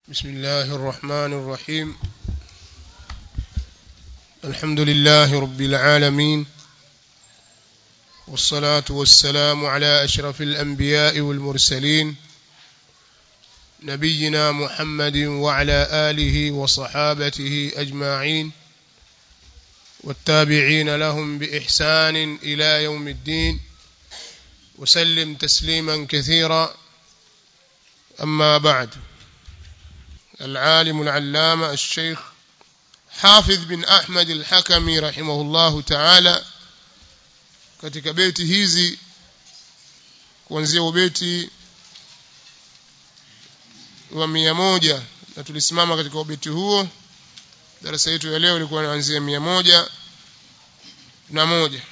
بسم الله الرحمن الرحيم الحمد لله رب العالمين والصلاة والسلام على أشرف الأنبياء والمرسلين نبينا محمد وعلى آله وصحابته أجمعين والتابعين لهم بإحسان إلى يوم الدين وسلم تسليما كثيرا أما بعد العالم العلامة الشيخ حافظ بن أحمد الحكمي رحمه الله تعالى katika beti hizi kuanzia ubeti wa mia moja na tulisimama katika ubeti huo darasa yetu ya leo ilikuwa inaanzia mia moja na moja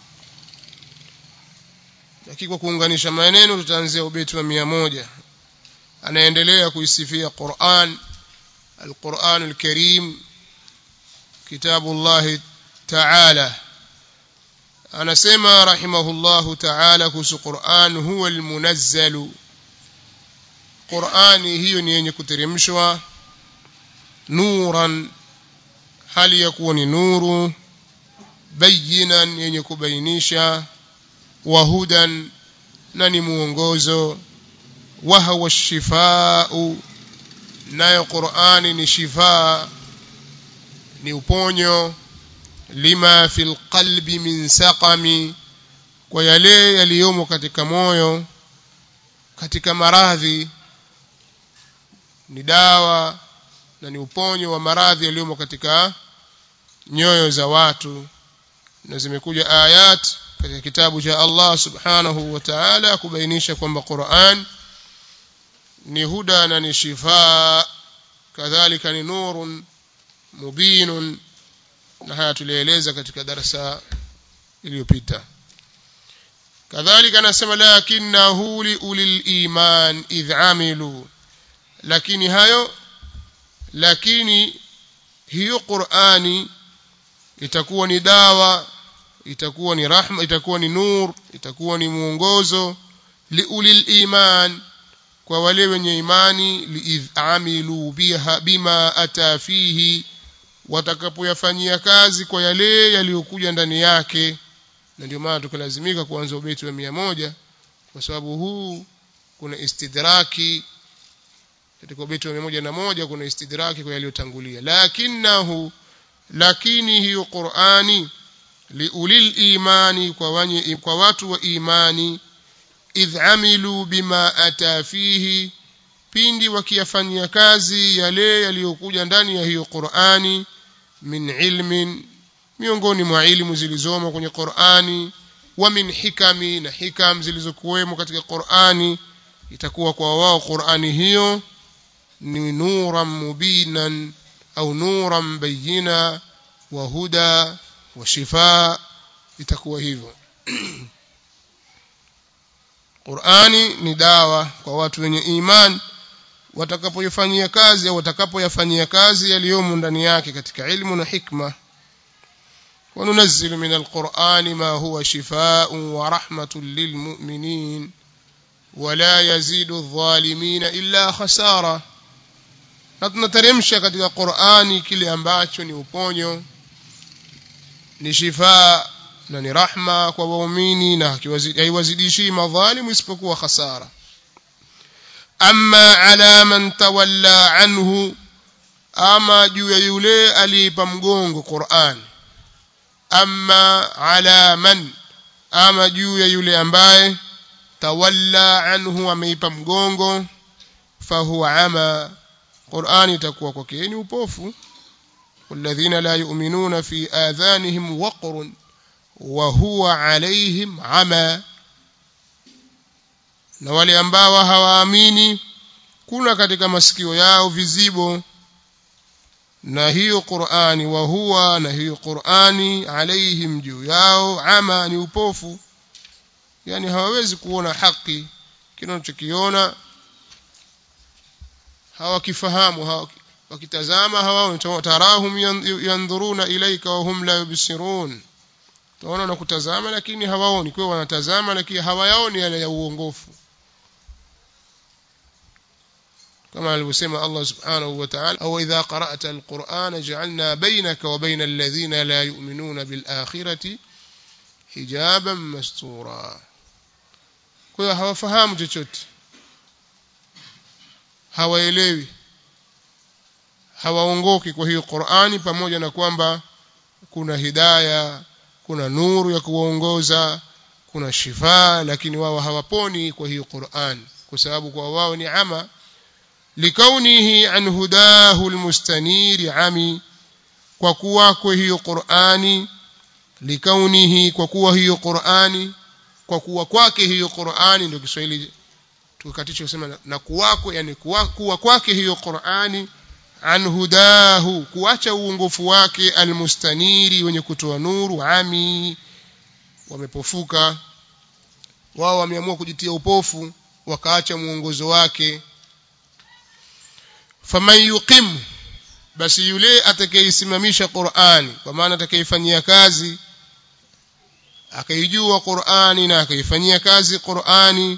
lakini kwa kuunganisha maneno tutaanzia ubeti wa mia moja anaendelea kuisifia Qur'an القرآن الكريم كتاب الله تعالى anasema rahimahullahu ta'ala kuhusu Qur'an huwa almunazzalu Qur'ani hiyo ni yenye kuteremshwa nuran hali ya kuwa ni nuru bayinan yenye kubainisha wahudan na ni muongozo wa huwa shifaa nayo Qur'ani ni shifaa ni uponyo lima fil qalbi min saqami kwa yale yaliyomo katika moyo katika maradhi ni dawa na ni uponyo wa maradhi yaliyomo katika nyoyo za watu na zimekuja ayat katika kitabu cha Allah subhanahu wa ta'ala kubainisha kwamba Qur'an ni huda na ni shifaa kadhalika ni nurun mubinun na haya tulieleza katika darasa iliyopita kadhalika anasema lakinnahu liulil iman idh amilu lakini hayo lakini hiyo Qur'ani itakuwa ni dawa itakuwa ni rahma itakuwa ni nur itakuwa ni mwongozo liulil iman kwa wale wenye imani liidh amilu biha bima ata fihi watakapoyafanyia kazi kwa yale yaliyokuja ndani yake na ndio maana tukalazimika kuanza ubeti wa mia moja kwa sababu huu kuna istidraki katika ubeti wa mia moja na moja kuna istidraki kwa yaliyotangulia lakinahu lakini hiyo Qur'ani liulil imani kwa, wanye, kwa watu wa imani idh amilu bima ata fihi pindi wakiyafanyia kazi yale yaliyokuja ndani ya hiyo Qur'ani min ilmin miongoni mwa ilmu zilizomo kwenye Qur'ani wa min hikami na hikam zilizokuwemo katika Qur'ani itakuwa kwa wao Qur'ani hiyo ni nuran mubinan au nuran bayina wa huda wa shifa itakuwa hivyo Qur'ani ni dawa kwa watu wenye imani watakapoifanyia kazi au watakapoyafanyia kazi yaliyomo ndani yake katika ilmu na hikma وننزل من القرآن ما هو شفاء ورحمة للمؤمنين ولا يزيد الظالمين إلا خسارة نتنترمش katika Qur'ani kile ambacho ni uponyo ni shifaa na ni rahma kwa waumini na haiwazidishi madhalimu isipokuwa khasara amma ala man tawalla anhu ama juu ya yule aliipa mgongo Qur'an amma ala man ama juu ya yule ambaye tawalla anhu ameipa mgongo fahuwa ama Qur'an itakuwa kwake ni upofu والذين لا يؤمنون في آذانهم وقر وهو عليهم عمى na wale ambao hawaamini kuna katika masikio yao vizibo na hiyo Qur'ani wa huwa na hiyo Qur'ani alaihim juu yao ama ni upofu yani hawawezi kuona haki kinachokiona hawakifahamu hawa wakitazama hawaoni tarahum yandhuruna ilaika wa hum la yubsirun tunaona na kutazama lakini hawaoni kwa wanatazama lakini hawayaoni yale ya uongofu كما alivyosema Allah subhanahu wa ta'ala au idha qara'ta alqur'ana ja'alna baynaka wa bayna alladhina la yu'minuna bil akhirati hijaban mastura kwa hiyo hawafahamu chochote hawaelewi hawaongoki kwa hiyo Qur'ani pamoja na kwamba kuna hidaya kuna nuru ya kuwaongoza kuna shifa lakini wao hawaponi kwa hiyo Qur'an kwa sababu kwa wao ni ama likaunihi an hudahu almustanir ami kwa kuwa kwa hiyo Qur'ani likaunihi kwa kuwa hiyo Qur'ani kwa kuwa kwake hiyo Qur'ani ndio Kiswahili tukaticho kusema na kuwako yani kuwa, kuwa kwake hiyo Qur'ani an hudahu kuacha uongofu wake almustaniri wenye kutoa nuru ami wamepofuka wao wameamua kujitia upofu wakaacha muongozo wake faman yuqim basi yule atakayeisimamisha Qur'ani kwa maana atakayefanyia kazi akaijua Qur'ani na akaifanyia kazi Qur'ani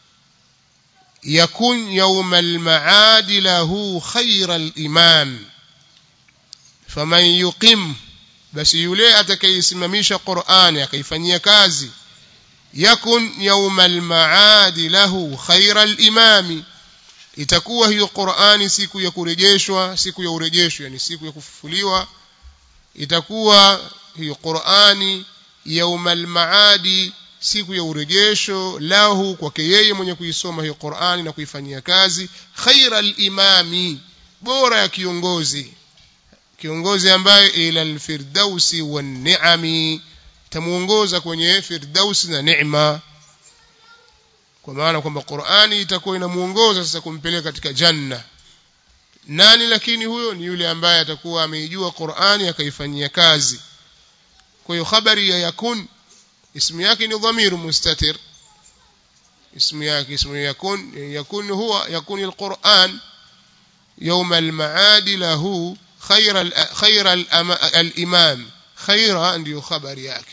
yakun yawm al-ma'ad lahu khayra al-imam faman yuqim basi yule atakayeisimamisha Qur'ani akaifanyia kazi yakun yawm al-ma'ad lahu khayra al-imam itakuwa hiyo Qur'ani siku ya kurejeshwa siku ya urejesho yani siku ya kufufuliwa itakuwa hiyo Qur'ani yaumal maadi siku ya urejesho lahu kwake yeye mwenye kuisoma hiyo Qur'ani na kuifanyia kazi khairal imami bora ya kiongozi kiongozi ambaye ila alfirdausi wan ni'ami tamuongoza kwenye firdausi na neema kwa maana kwamba Qur'ani itakuwa inamuongoza sasa kumpeleka katika janna nani lakini huyo ni yule ambaye atakuwa ameijua Qur'ani akaifanyia kazi kwa hiyo habari ya yakun ismu yake ni dhamiru mustatir ismu yake ismu yakun yakun huwa yakun alquran يوم المعاد له خير خير الامام خير ndio habari yake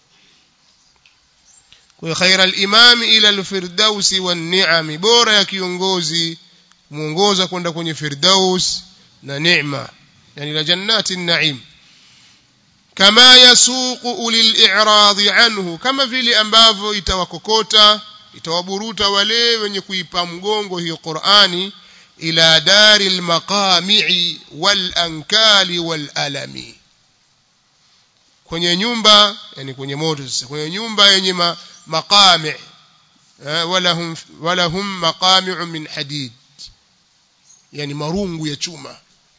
kwa khaira al-imam ila al-firdaus wan-ni'am bora ya kiongozi muongoza kwenda kwenye firdaus na neema yani la jannati an-na'im kama yasuqu ulil i'radi anhu kama vile ambavyo itawakokota itawaburuta wale wenye kuipa mgongo hiyo Qur'ani ila daril maqami'i wal ankali wal alami kwenye nyumba yani kwenye moto sasa kwenye nyumba yenye ma, maqami wala hum wala hum maqami'u min hadid yani marungu ya chuma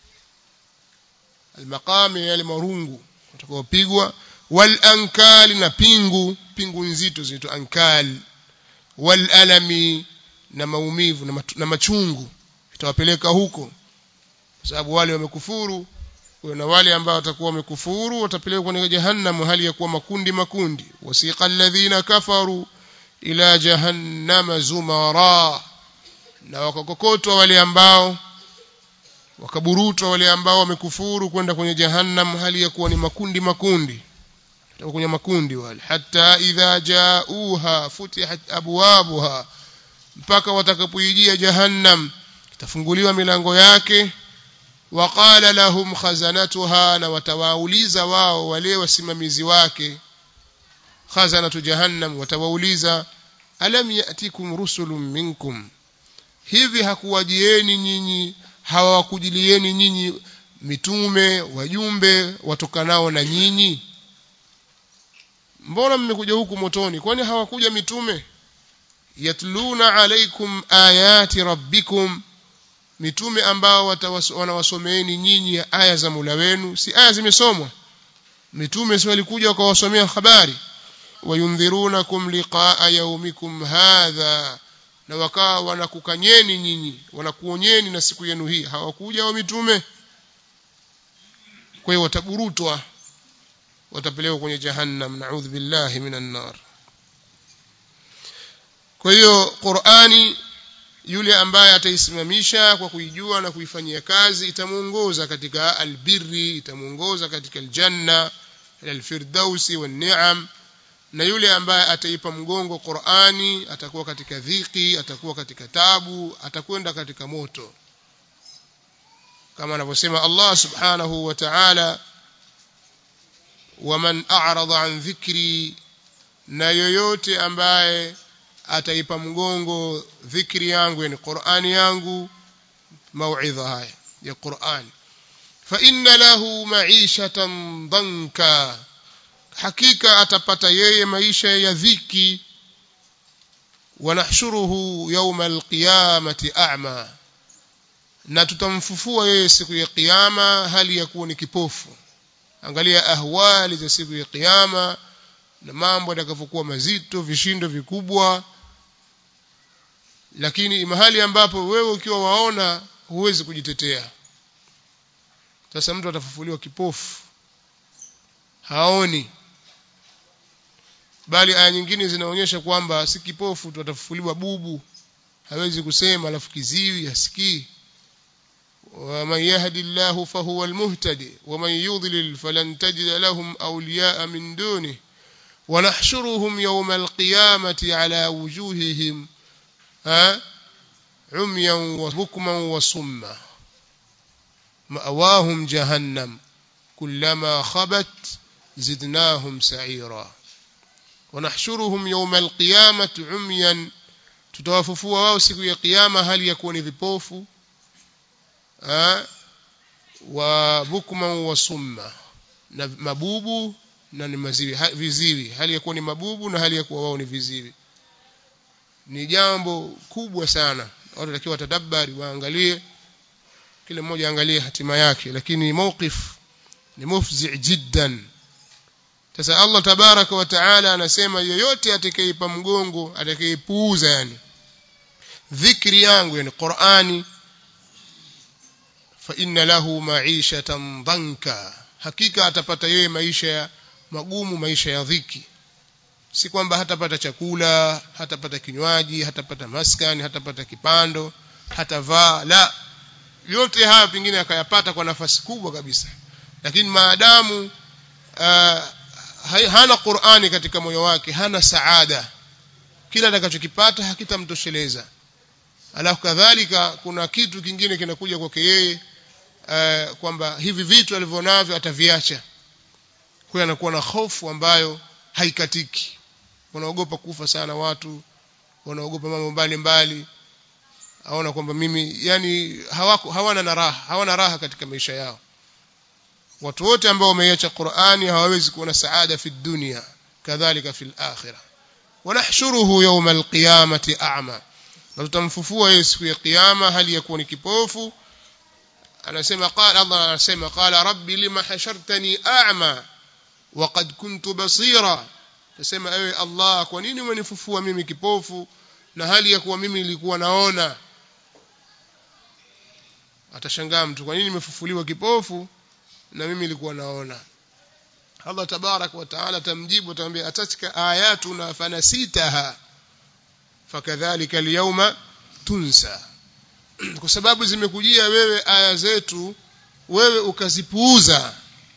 almaqami yale marungu utakaopigwa wal ankali na pingu pingu nzito zinaitwa ankal wal alami na maumivu na, matu, na machungu itawapeleka huko kwa sababu wale wamekufuru na wale ambao watakuwa wamekufuru watapelekwa kwenye jahannam hali ya kuwa makundi makundi wasiqa alladhina kafaru ila jahannama zumara na wakakokotwa wale ambao wakaburutwa wale ambao wamekufuru kwenda kwenye jahannam hali ya kuwa ni makundi makundi kwenye makundi wale hata idha jauha futihat abwabuha mpaka watakapoijia jahannam itafunguliwa milango yake waqala lahum khazanatuha na watawauliza wao wale wasimamizi wake khazanatu jahannam watawauliza alam yatikum rusulun minkum hivi hakuwajieni nyinyi hawakujilieni nyinyi mitume wajumbe watokanao na nyinyi mbona mmekuja huku motoni kwani hawakuja mitume yatluna alaikum ayati rabbikum mitume ambao wanawasomeeni nyinyi aya za Mola wenu si aya zimesomwa mitume si walikuja wakawasomea habari wayundhirunakum liqaa yaumikum hadha na wakawa wanakukanyeni nyinyi wanakuonyeni na siku yenu hii hawakuja wa mitume kwa hiyo wataburutwa watapelekwa kwenye jahannam naudhu billahi minan nar kwa hiyo Qur'ani yule ambaye ataisimamisha kwa kuijua na kuifanyia kazi itamuongoza katika albirri itamuongoza katika aljanna alfirdausi wan ni'am na yule ambaye ataipa mgongo Qur'ani atakuwa katika dhiki atakuwa katika tabu atakwenda katika moto kama anavyosema Allah subhanahu wa ta'ala waman a'rada an dhikri na yoyote ambaye ataipa mgongo dhikri yangu yani Qur'ani yangu mauidha haya ya Qur'an fa inna lahu ma'ishatan danka hakika atapata yeye maisha ya dhiki wanahshuruhu yawma alqiyamati a'ma na tutamfufua yeye siku ya kiyama hali ya kuwa ni kipofu angalia ahwali za siku ya kiyama na mambo yatakavyokuwa mazito vishindo vikubwa lakini mahali ambapo wewe ukiwa waona huwezi kujitetea sasa mtu atafufuliwa kipofu haoni bali aya nyingine zinaonyesha kwamba si kipofu tu atafufuliwa bubu hawezi kusema alafu kiziwi hasikii ومن يهد الله فهو المهتدي ومن يضلل فلن تجد لهم أولياء من دونه ونحشرهم يوم القيامة على وجوههم عميا وبكما وصما مأواهم جهنم كلما خبت زدناهم سعيرا ونحشرهم يوم القيامة عميا tutawafufua wao siku ya kiyama hali ya kuwa ni vipofu wa bukma wa summa na mabubu na ni maziwi ha, viziwi hali ya kuwa ni mabubu na hali ya kuwa wao ni viziwi ni jambo kubwa sana watu watakiwa watadabbari waangalie kila mmoja aangalie hatima yake lakini mawqif ni mufzi jiddan sasa Allah tabaraka wa taala anasema yoyote atakayeipa mgongo atakayeipuuza yani dhikri yangu yani Qur'ani fa inna lahu ma'ishatan dhanka hakika atapata yeye maisha magumu maisha ya dhiki si kwamba hatapata chakula hatapata kinywaji hatapata maskani hatapata kipando hatavaa la yote haya pengine akayapata kwa nafasi kubwa kabisa lakini maadamu uh, hana Qur'ani katika moyo wake hana saada kila atakachokipata hakitamtosheleza alafu kadhalika kuna kitu kingine kinakuja kwake yeye uh, kwamba hivi vitu alivyonavyo ataviacha kwa anakuwa na hofu ambayo haikatiki wanaogopa kufa sana watu wanaogopa mambo mbalimbali aona kwamba mimi yani hawako hawana na raha hawana raha katika maisha yao watu wote ambao wameiacha Qur'ani hawawezi kuona saada fi dunya kadhalika fi akhirah wanahshuruhu yawm alqiyamati a'ma na tutamfufua yeye siku ya kiyama hali ya kuwa ni kipofu anasema qala Allah anasema qala rabbi lima hashartani a'ma waqad kuntu basira tasema ewe Allah kwa nini umenifufua mimi kipofu na hali ya kuwa mimi nilikuwa naona atashangaa mtu kwa nini nimefufuliwa kipofu na mimi nilikuwa naona Allah tabarak wa taala tamjibu atamwambia atatika ayatuna fanasitaha fakadhalika alyawma tunsa kwa sababu zimekujia wewe aya zetu wewe ukazipuuza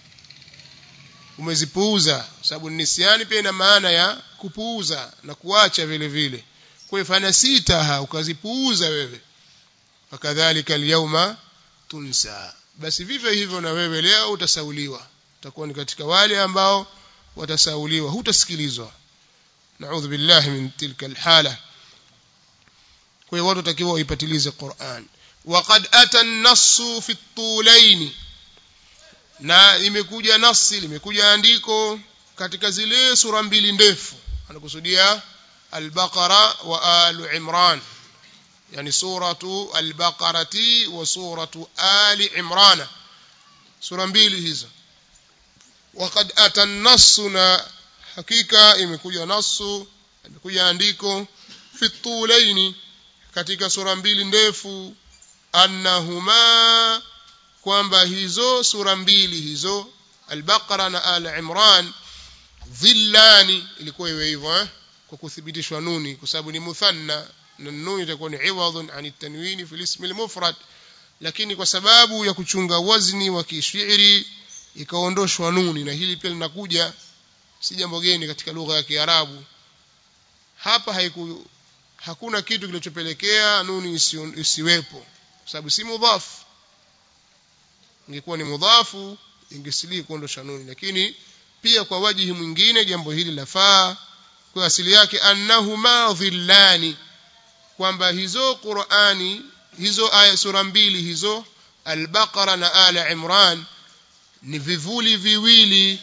umezipuuza sababu nisiani pia ina maana ya kupuuza na kuacha vile vile kwa hiyo fanasitaha ukazipuuza wewe fakadhalika alyawma tunsa basi vivyo hivyo na wewe leo utasauliwa utakuwa ni katika wale ambao watasauliwa hutasikilizwa naudhu billahi min tilka alhala kwa hiyo watu watakiwa waipatilize Qur'an waqad ata an-nassu fi at-tulayn na imekuja nasi limekuja andiko katika zile sura mbili ndefu anakusudia al-Baqara wa al-Imran yani suratu al-Baqarati wa suratu Ali Imran sura mbili hizo waqad ata an-nassu na hakika imekuja nasu imekuja andiko fi at-tulayn katika sura mbili ndefu annahuma kwamba hizo sura mbili hizo al-Baqara na al-Imran dhillani ilikuwa iwe hivyo eh? kwa kuthibitishwa nuni kwa sababu ni muthanna na nuni itakuwa ni iwadhun an at-tanwini fi al-ism al-mufrad lakini kwa sababu ya kuchunga wazni wa kishairi ikaondoshwa nuni na hili pia linakuja si jambo geni katika lugha ya Kiarabu hapa haiku hakuna kitu kilichopelekea nuni isi, isiwepo kwa sababu si mudhaf ingekuwa ni mudhafu ingesilii kuondosha nuni lakini pia kwa wajihi mwingine jambo hili lafaa kwa asili yake annahuma dhillani kwamba hizo Qur'ani hizo aya sura mbili hizo al-Baqara na Ala Imran ni vivuli viwili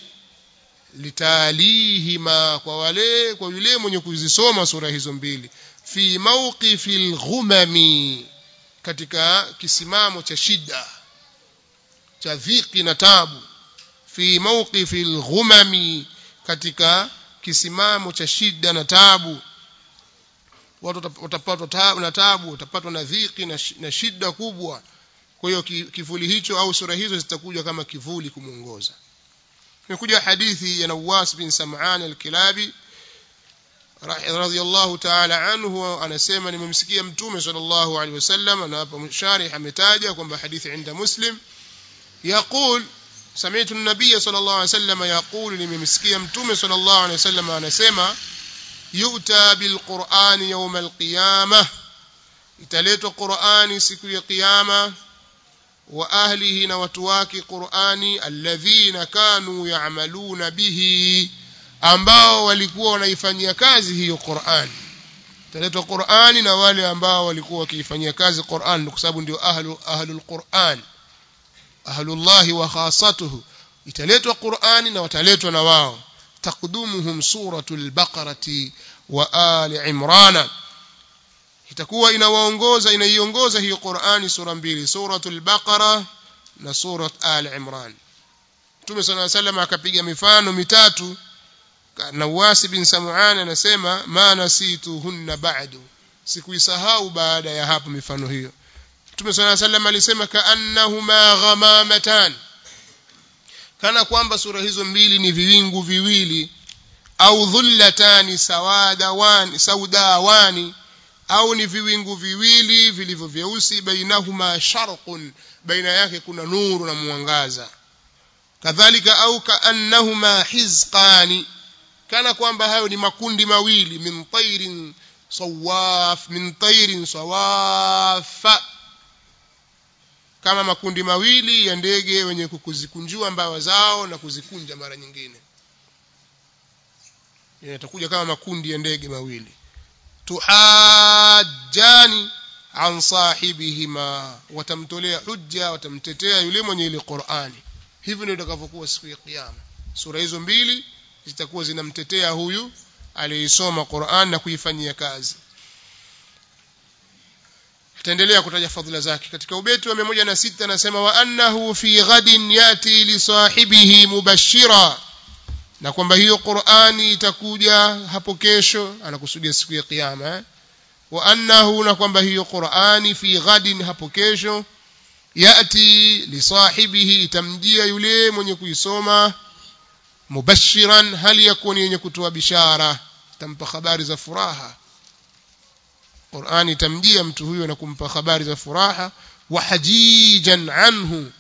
litalihima kwa wale kwa yule mwenye kuzisoma sura hizo mbili fi mawqifil ghumami katika kisimamo cha shida cha dhiki na tabu fi mawqifil ghumami katika kisimamo cha shida na tabu watu watapatwa tabu na tabu watapatwa na dhiki na shida kubwa kwa hiyo kivuli hicho au sura hizo zitakuja kama kivuli kumuongoza imekuja hadithi ya Nawas bin Sam'an al-Kilabi radhiyallahu ta'ala anhu anasema nimemsikia mtume sallallahu alaihi wasallam na hapa msharih ametaja kwamba hadithi inda Muslim يقول سمعت النبي صلى الله عليه وسلم يقول nimemsikia mtume صلى الله عليه وسلم anasema yu'ta bil Qur'an yawm al-qiyamah italetwa Qur'ani siku ya kiyama wa ahlihi na watu wake Qur'ani alladhina kanu ya'maluna bihi ambao walikuwa wanaifanyia kazi hiyo Qur'ani taletwa Qur'ani na wale ambao walikuwa wakiifanyia kazi Qur'an kwa sababu ndio ahlu ahlul Qur'an ahlullahi wa khasatuhu italetwa Qur'ani na wataletwa na wao taqdumuhum suratul baqarati wa ali imrana itakuwa inawaongoza inaiongoza hiyo Qur'ani sura mbili suratul baqara na surat ali imran Mtume صلى الله عليه وسلم akapiga mifano mitatu Nawasi bin Sam'an anasema ma nasituhunna ba'du sikuisahau baada ya hapo mifano hiyo Mtume صلى الله عليه وسلم alisema kaannahuma ghamamatan kana kwamba sura hizo mbili ni viwingu viwili au dhullatani sawadawani saudawani au ni viwingu viwili vilivyo vyeusi bainahuma sharqun baina yake kuna nuru na mwangaza kadhalika au kaannahuma hizqani kana kwamba hayo ni makundi mawili min tairin sawaf min tairin sawafa kama makundi mawili ya ndege wenye kuzikunjua mbawa zao na kuzikunja mara nyingine yatakuja kama makundi ya ndege mawili tuhajjani an sahibihima watamtolea hujja watamtetea yule mwenye ile Qur'ani hivi ndio itakavyokuwa siku ya kiyama sura hizo mbili zitakuwa zinamtetea huyu aliyeisoma Qur'an na kuifanyia kazi ataendelea kutaja fadhila zake katika ubeti wa 106 anasema wa annahu fi ghadin yati li sahibihi mubashira na kwamba hiyo Qur'ani itakuja hapo kesho anakusudia siku ya kiyama eh? wa annahu na kwamba hiyo Qur'ani fi ghadin hapo kesho yati li sahibihi itamjia yule mwenye kuisoma mubashiran hali yakuni yenye kutoa bishara tampa habari za furaha Qur'ani itamjia mtu huyo na kumpa habari za furaha wa hajijan anhu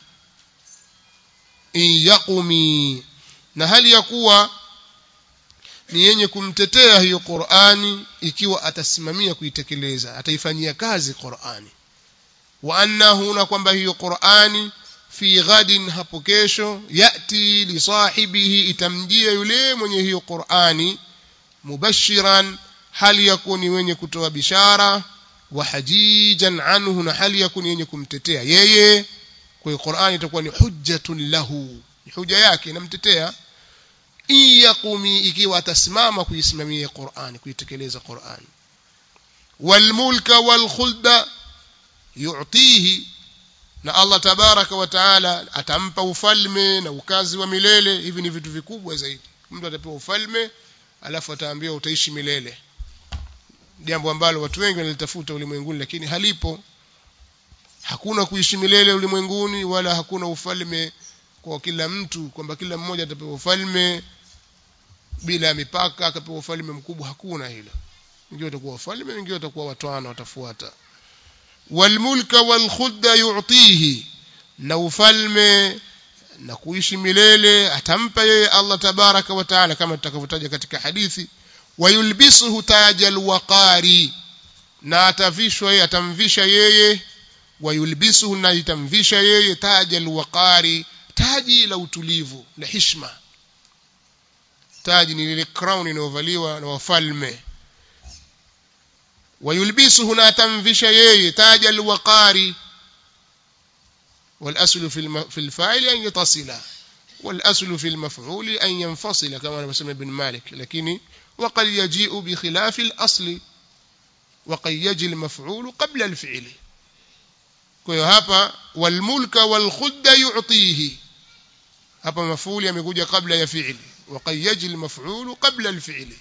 in yaqumi na hali ya kuwa ni yenye kumtetea hiyo Qur'ani ikiwa atasimamia kuitekeleza ataifanyia kazi Qur'ani wa annahu na kwamba hiyo Qur'ani fi ghadin hapo kesho yati li sahibihi itamjia yule mwenye hiyo Qur'ani mubashiran hali yakuni wenye kutoa bishara wa hajijan anhu na hali yakuni yenye kumtetea yeye kwa hiyo Qur'ani itakuwa ni hujjatun lahu ni huja yake inamtetea iyaqumi ikiwa atasimama kuisimamia Qur'ani kuitekeleza Qur'ani walmulka walkhulda yu'tihi na Allah tabaraka wa taala atampa ufalme na ukazi wa milele hivi ni vitu vikubwa zaidi mtu atapewa ufalme alafu ataambiwa utaishi milele jambo ambalo watu wengi wanalitafuta ulimwenguni lakini halipo hakuna kuishi milele ulimwenguni wala hakuna ufalme kwa kila mtu kwamba kila mmoja atapewa ufalme bila mipaka akapewa ufalme mkubwa hakuna hilo wengine watakuwa wafalme wengine watakuwa watwana watafuata walmulka walkhudda yu'tihi na ufalme na kuishi milele atampa yeye Allah tabaraka wa taala kama tutakavyotaja katika hadithi wayulbisuhu tajal waqari na atavishwa yeye atamvisha yeye wayulbisuhu na itamvisha yeye taja alwaqari taji la utulivu la hishma taji ni lile crown inayovaliwa na wafalme wayulbisuhu na atamvisha yeye taja alwaqari والأصل في الم... في الفاعل أن يتصل والأصل في المفعول أن ينفصل كما نسمى ابن مالك لكن وقد يجيء بخلاف الأصل وقد يجي المفعول قبل الفعل kwa hapa walmulka walkhudda yu'tihi hapa mafuli yamekuja kabla ya fi'li وقد يجي المفعول قبل الفعل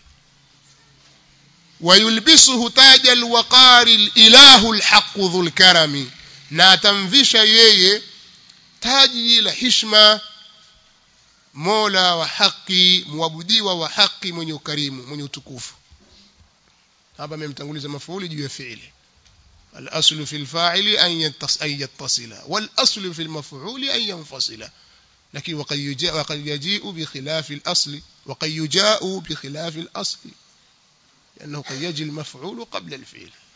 ويلبسه تاج الوقار الاله الحق ذو الكرم na atamvisha yeye taji la hishma mola wa haki muabudiwa wa haki mwenye ukarimu mwenye utukufu hapa amemtanguliza mafuuli juu ya fi'li الأصل في الفاعل أن يتصل والأصل في المفعول أن ينفصل لكن وقد يجاء وقد يجيء بخلاف الأصل وقد يجاء بخلاف الأصل لأنه قد يجي المفعول قبل الفعل